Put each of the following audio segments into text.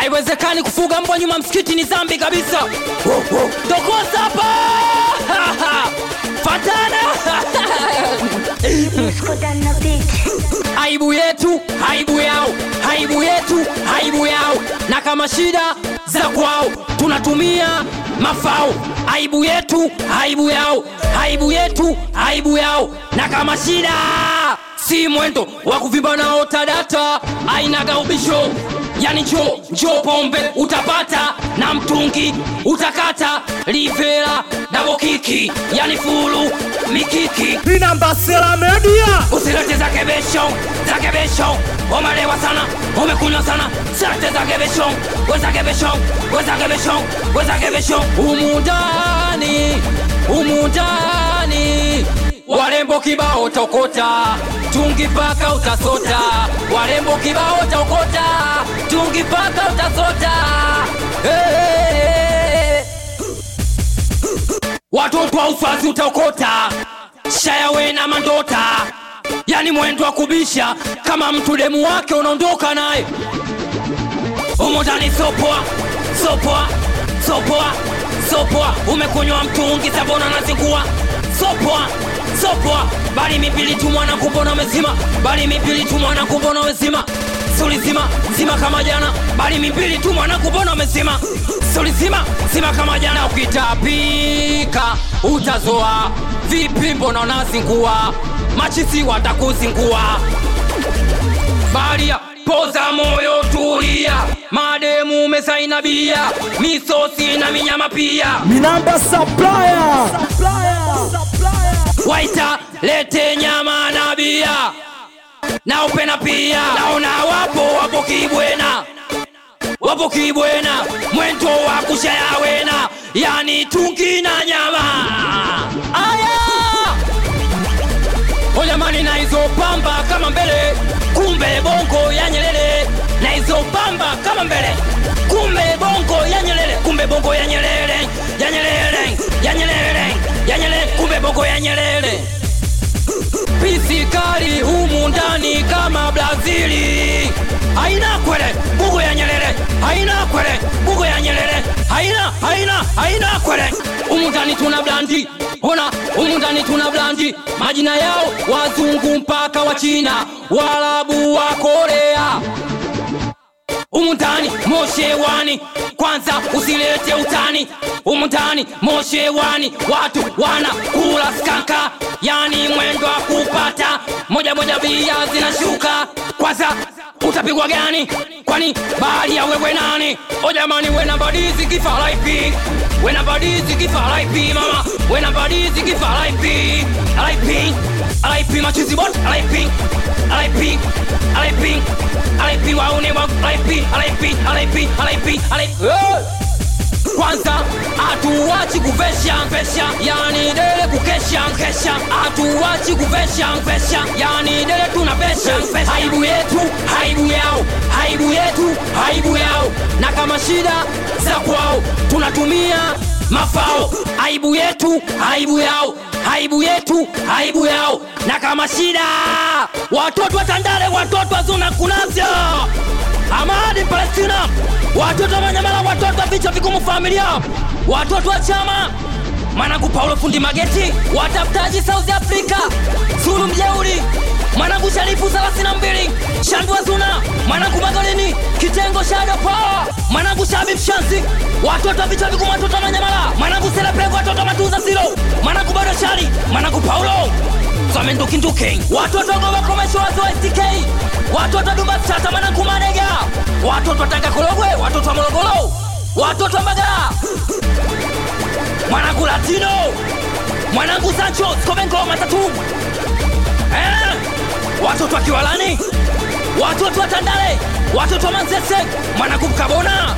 haiwezekani kufuga mbwa nyuma msikiti ni zambi kabisa dokosa hapa fatana aibu yetu aibu yao aibu yetu aibu yao na kama shida za kwao tunatumia mafao aibu yetu aibu yao aibu yetu aibu yao na kama shida si mwendo wa kuvimba nao tadata ainaga ubisho yani njo njo pombe utapata na mtungi utakata livela dabokiki yani fulu mikiki Inamba Sela Media. usilete za kebesho za kebesho umelewa sana umekunywa sana silete za kebesho weza kebesho weza kebesho weza kebesho umundani umundani warembo kibao tokota tungi paka utasota warembo kibao tokota tungi paka utasota hey. watoto wa ufazi utaokota shayawe na mandota yani mwendo wa kubisha kama mtu demu wake unaondoka naye umundani sopoa sopoa sopoa sopoa umekunywa mtungi sabona nazingua sopoa sopoa bali mipili tu mwana kumbona umezima bali mipili tu mwana kumbona umezima suli zima zima kama jana bali mipili tu mwana kumbona umezima suli zima zima kama jana ukitapika utazoa vipi mbona unazingua machisi watakuzingua baria poza moyo tulia mademu umesaina bia misosi na minyama pia Minamba Supplier. waita lete nyama na bia na upena pia naona wapo wapo kibwena wapo kibwena mwento wa kushayawena yani tungi na nyama aya ojamani na hizo pamba kama mbele kumbe bongo ya nyelele na hizo pamba kama mbele kumbe bongo ya nyelele kumbe bongo ya nyelele ya nyelele ya nyelele ya nyelele kumbe bongo ya nyelele pisikali humu ndani kama brazili haina kwele bugo ya nyelele haina kwele bugo ya nyelele haina haina haina kwele humu ndani tuna blandi ona humu ndani tuna blandi majina yao wazungu mpaka wa china warabu wa korea umundani moshewani kwanza usilete utani umundani moshewani watu wana kula skanka yani mwendo wa kupata moja moja bia zinashuka kwanza utapigwa gani kwani bahali ya wewe nani o jamani wena badizi kifalaipi wena badizi kifalaipi mama wena badizi kifalaipi alaipi alaipi machizi bot alaipi alaipi alaipi alaipi waune wa alaipi alaipi alaipi alaipi alaipi Eh! kwanza hatuwachi kuvesha vesha yani dele kukesha kesha hatuwachi kuvesha vesha yani dele tunavesha vesha. aibu yetu aibu yao aibu yetu aibu yao na kama shida za kwao tunatumia mafao aibu yetu aibu yao aibu yetu aibu yao na kama shida watoto wa tandale watoto wa zona kunavyo amadi palestina watoto wa manyamala watoto wa vichwa vigumu familia watoto wa chama mwanangu paulo fundi mageti watafutaji south africa zulu mjeuri mwanangu sharifu 32 shandua zuna mwanangu magolini kitengo shado poa mwanangu shabib shansi watoto wa vichwa vigumu watoto wa manyamala mwanangu selepengo watoto wa matuza zilo mwanangu bado shari mwanangu paulo zamendukinduke watoto govakomesho wazo stk watoto dubatata mwanangu manega watoto watanga korogwe watoto wa morogoro watoto wa mbagala mwanangu latino mwanangu sancho skovenko matatu eh? watoto wa kiwalani watoto wa tandale watoto wa manzese mwanangu mkabona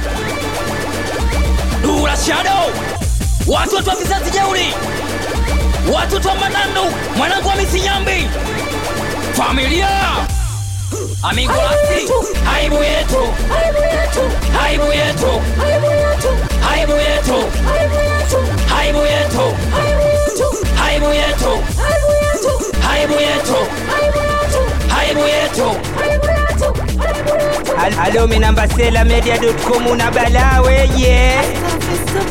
dura shado watoto wa vizazi jeuri watoto wa manandu mwanangu wa misinyambi familia amigo lasi aibu yetu aibu yetu aibu yetu aibu yetu aibu yetu aibu yetu aibu yetu Al- alo minamba sela media.com una balaa weye Safi,